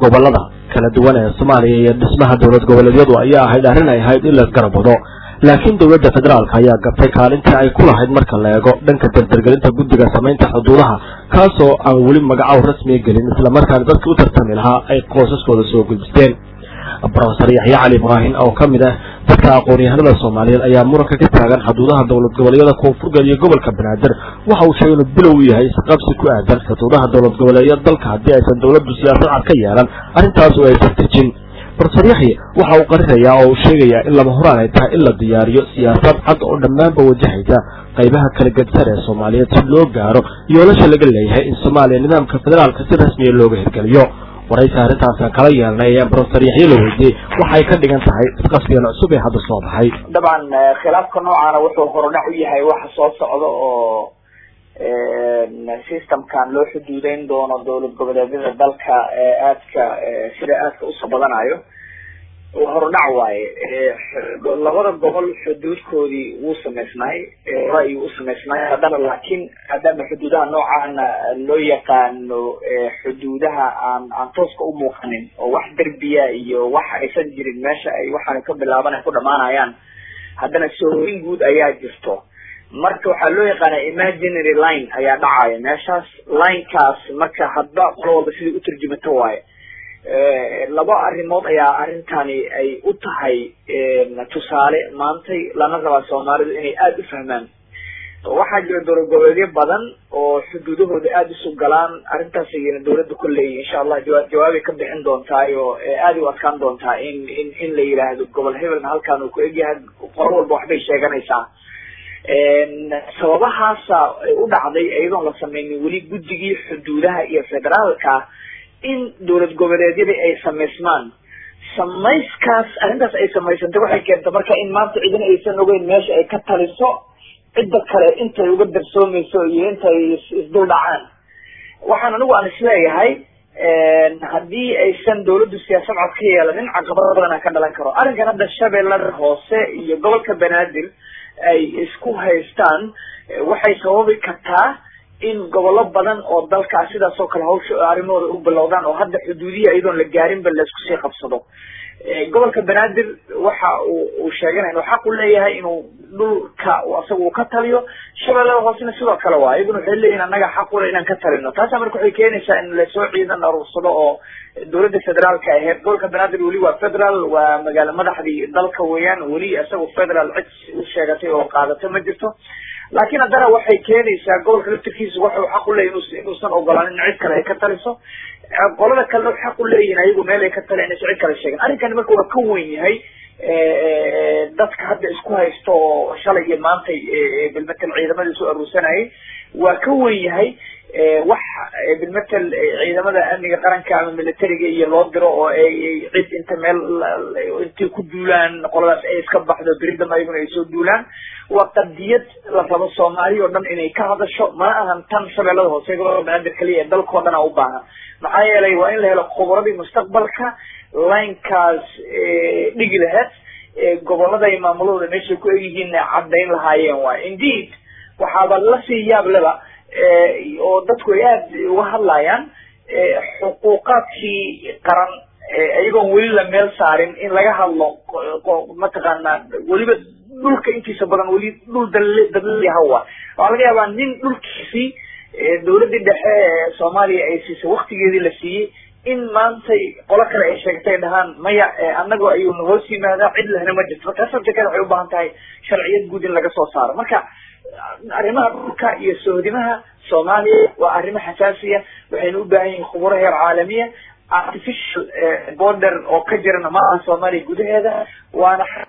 gobolada kala duwan ee soomaaliya iyo dhismaha dowlad goboleedyadu ayaa ahayd arrin ay ahayd in la garab wado laakiin dowladda federaalka ayaa gabtay kaalintii ay ku lahayd marka la eego dhanka dardargelinta guddiga samaynta xuduudaha kaasoo aan weli magacow rasmiga gelin islamarkaana dadkii u tartami lahaa ay qoosaskooda soo gudbisteen brofesor yaxya cali ibraahin oo ka mid ah dadka aqoon-yahanada soomaaliyeed ayaa muranka ka taagan xuduudaha dowlad goboleedyada koonfurgal iyo gobolka banaadir waxa uu sheegay inuu bilow u yahay isqabsi ku aadan xuduudaha dowlad goboleedyada dalka haddii aysan dowladdu siyaasad cad ka yeelan arrintaas oo aysan dejin brofesor yaxye waxa uu qarinayaa oo uu sheegayaa in lama horaan ay tahay in la diyaariyo siyaasad cad oo dhammaanba wajahaysa qaybaha kala gedsan ee soomaaliyeed si loo gaaro yoolasha laga leeyahay in soomaaliya nidaamka federaalka si rasmiya looga hirgeliyo waraysi arrintaasaan kala yeelnay ayaan brofesor yaxye la weydiiyey waxay ka dhigan tahay isqabsigan cusub ee hadda soo baxay dabcan khilaafka noocaana wuxuu horudhac u yahay waxa soo socda oo systemkan loo xuduudeyn doono dowlad goboleedyada dalka ee aadka sida aadka usoo badanayo horudhac waaye labada gobol xuduudkoodii wuu samaysnaay ra'yi u samaysnaay haddana laakiin haddana xuduudaha noocaana loo yaqaano xuduudaha aan aan tooska u muuqanin oo wax derbiya iyo wax aysan jirin meesha ay waxaan ka bilaaban ay ku dhamaanayaan haddana soorin guud ayaa jirto marka waxaa loo yaqaana imaginary line ayaa dhacaya meeshaas linekaas marka hadba qolo walba sidai uturjumato waaye laba arrimood ayaa arrintani ay u tahay tusaale maantay lana rabaa soomaalidu inay aada u fahmaan waxaa jira dowlad goboleedyo badan oo xuduudahooda aada isu galaan arrintaas ayayna dawladda kolley insha allah jawaa jawaabay ka bixin doontaay oo aada u adkaan doontaa in in in la yidhaahdo gobol hebelna halkaan uu ku egyahay qolo walba waxbay sheeganaysaa sababahaasa u dhacday iyadoon la sameynin weli guddigii xuduudaha iyo federaalka in dowlad goboleedyadii ay samaysmaan samayskaas arrintaas ay samaysantay waxay keentay marka in maanta cidina aysan ogeyn meesha ay ka taliso cidda kale intay uga darsoomayso iyo intay isdul dhacaan waxaan anigu aan isleeyahay haddii aysan dawladdu siyaasad cod ka yeelanin caqabado badan ka dhalan karo arrinkan hadda shabeellada hoose iyo gobolka banaadir ay isku haystaan waxay sababi kartaa in gobollo badan oo dalkaas sidaas oo kale hawsha arrimahooda u bilowdaan oo hadda xuduudiya iyadoon la gaarinba laisku sii qabsado gobolka banaadir waxa uu uu sheeganaya inuu xaq u leeyahay inuu dhulka asaga uu ka taliyo shabeellada hoosena sidoo kale waa iyaguna waxay leeyihin annaga xaq ule inaan ka talino taasa marka waxay keenaysaa in lasoo ciidan aruursado oo dowladda federaalka aheyd gobolka banaadir weli waa federal waa magaalo madaxdii dalka weeyaan weli isaga federal cid u sheegatay oo qaadato ma jirto laakiin haddana waxay keenaysaa gobolka laftirkiisa waxuu xaq u leeyahy inuusan ogolaanin in cid kale ay ka taliso qolada kalena xaq u leeyihin ayagu meel ay ka taliyan inaysan cid kale sheegin arrinkani marka waa ka wen yahay dadka hadda isku haysto oo shalay iyo maantay bilmetel ciidamadii soo aruursanayay waa ka wen yahay wax bilmetel ciidamada amniga qaranka ama militariga iyo loo diro oo ay cid inta meel intay ku duulaan qoladaas ay iska baxdo beridama ayaguna ay soo duulaan waa qadiyad la rabo soomaaliya oo dhan inay ka hadasho mana ahan tan shabeellada hoose gobolka banaadir kaliya ee dalkao dhan a u baahan maxaa yeelay waa in la helo khubradii mustaqbalka linekaas dhigi laheed gobolada iyo maamulahooda meeshay ku egyihiin caddayn lahaayeen waay indeed waxaaba lasii yaab leba oo dadku ay aada uga hadlayaan xuquuqaadkii qaran iyagoon weli la meel saarin in laga hadlo mataqaanaa weliba dhulka intiisa badan weli dhul dadlayahawa waxaa laga yaabaa nin dhulkiisii dawladdii dhexe ee soomaaliya ay siisay waktigeedii la siiyey in maantay qolo kale ay sheegtay dhahaan maya anagoo ayuuna hoos yimaadaa cid lehna ma jirto marka sabjekada waxay u baahan tahay sharciyad guud in laga soo saaro marka arrimaha dhulka iyo sohdimaha soomaaliya waa arrimo xasaasiya waxayna u baahan yihin khuburo heer caalamiya artificial border oo ka jirana ma aha soomaaliya gudaheeda waana